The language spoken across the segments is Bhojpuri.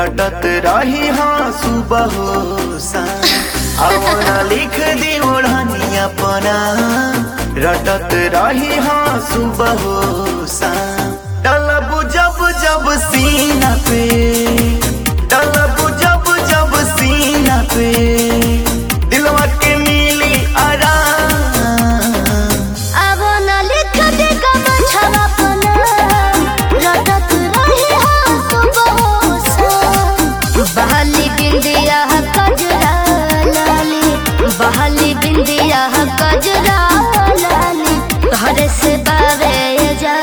रटत रही हाँ सुबह हो शाम आवना लिख दी ओढ़नी अपना रटत रही हाँ सुबह हो शाम डलब जब जब सीना पे डलब जब जब सीना पे दिलवा के मिली आराम अब न लिख दे कमछवा पना रटत रही हो सुबह सा बहाली बिंदिया कजरा लाली बहाली बिंदिया कजरा लाली तोहरे से बावे जा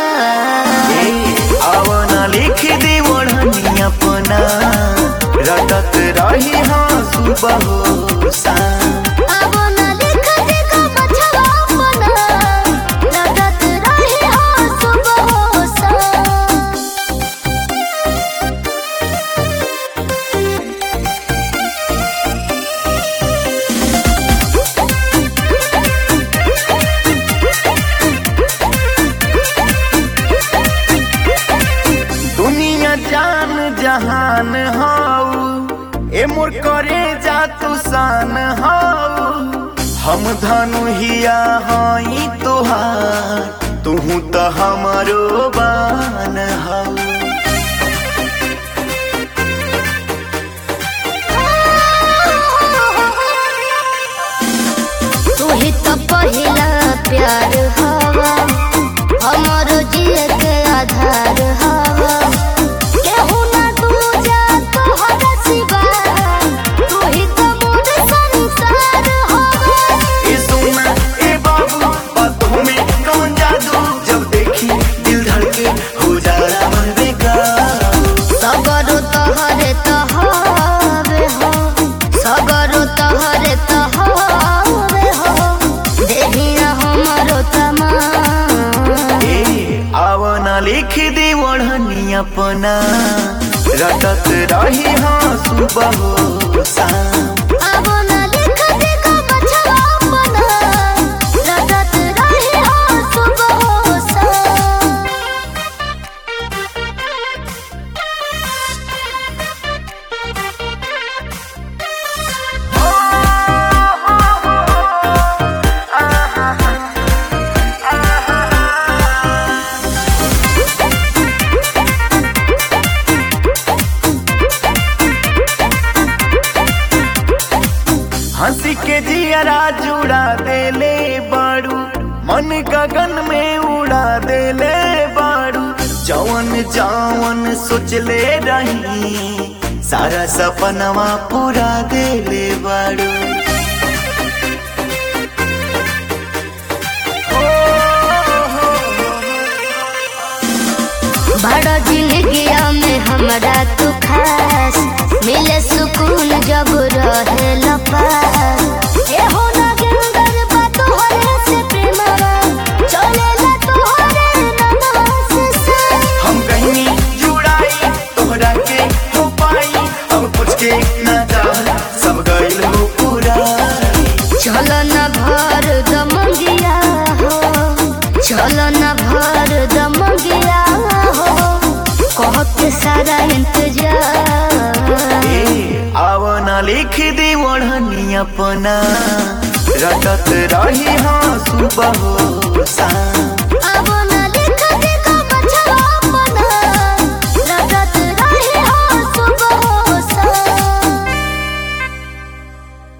आवना लिख दी ओढ़नी अपना रटत रही हाँ सुबह हो शाम अब न लिख दे कमछवा पना रटत रही हो सुबह सा दुनिया जान जहान हाउ ए मोर करे जा तू शान हाउ हम धनु हिया हई तोहार तुहू तो हमारो बान हाउ तू ही तो पहिला प्यार हवा हमारो जिए के आधार हवा केहू ना दूजा तोहरा सिवा तू ही तो मोर संसार हवा ए सोना ए बाबू बातों में कौन जादू जब देखी दिल धड़के हो जाला मन बेकार सगरो तोहरे तहरे हो सगरो तोहरे तहरे हो देहिया हमारो तमाम ए आवना लिख दी ओढ़नी अपना रटत रही हाँ सुबह हो शाम अब न लिख दे कमछवा पना रटत रही हो सुबह सा हंसी के जियरा जुड़ा देले बाड़ू मन गगन में उड़ा देले बाड़ू जवन जवन सोचले रही सारा सपनवा पूरा देले बाड़ू बड़ा जिंदगिया में हमरा तू खास मिले सुकून जब रहे लपास ए हो ना गिंदर बा तोहरे से प्रेमवा चलेला तोहरे ननास से हम कहीं जुड़ाई तोहरा के हो पाई अब कुछ के ना जा सब गइल हो पूरा चल न भर दमंगिया हो चल न भर दमंगिया हो कह के सारा इंतजार ए आवना लिख दी ओढ़नी अपना रटत रही हाँ सुबह हो शाम अब न